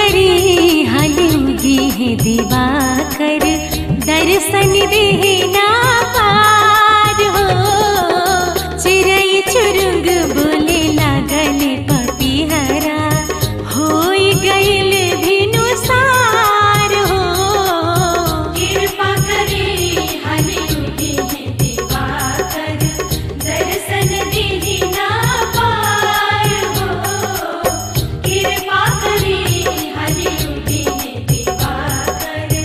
करी हलूगी है दिवाकर दर्शन देना पार हो चिड़ै चुरुंग बोले लागल पपीहरा होई गइल भिनु सार हो कृपा करे हनुगे दिवाकर दर्शन दीना पार हो कृपा करे हनुगे दिवाकर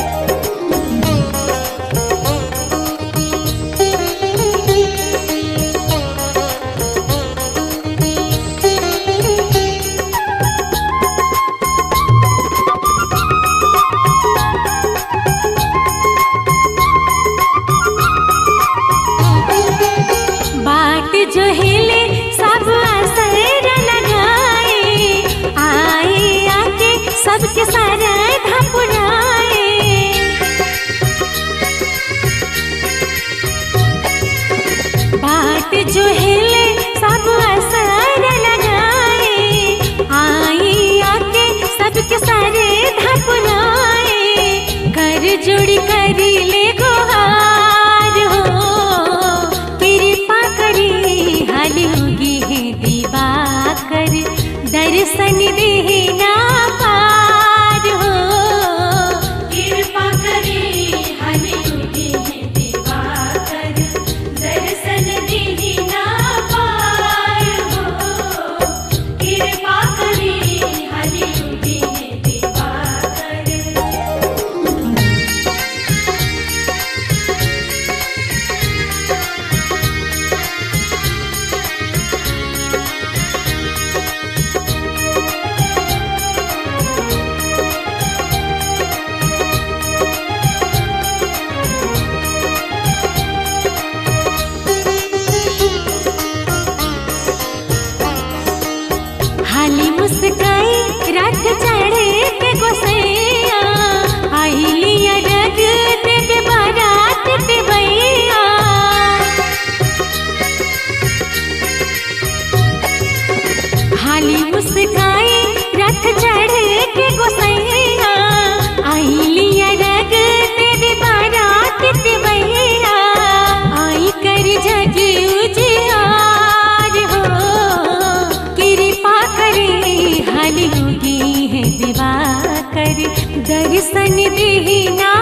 बाट जो हिले सब असर लगाए आए आके सबके सारा धपुराए बाट जो हिले सब असर लगाए आए आके सबके सारे धपुराए कर जोड़ी करी ले गुहार हो कृपा करी हाल होगी है दिवाकर दर्शन देना पार हो कृपा करे हनुगे दिवाकर दर्शन दीना पार हो कृपा करे हनुगे दिवाकर हाली मुस्काई रथ चढ़े के गोसैया आइलिया रग देवे बारात के भैया हाली मुस्काई रथ चढ़े के गोसैया आइलिया रग देवे बारात के भैया आई कर जग उजियार हो कृपा करे हाल होगी है दिवाकर दर्शन देना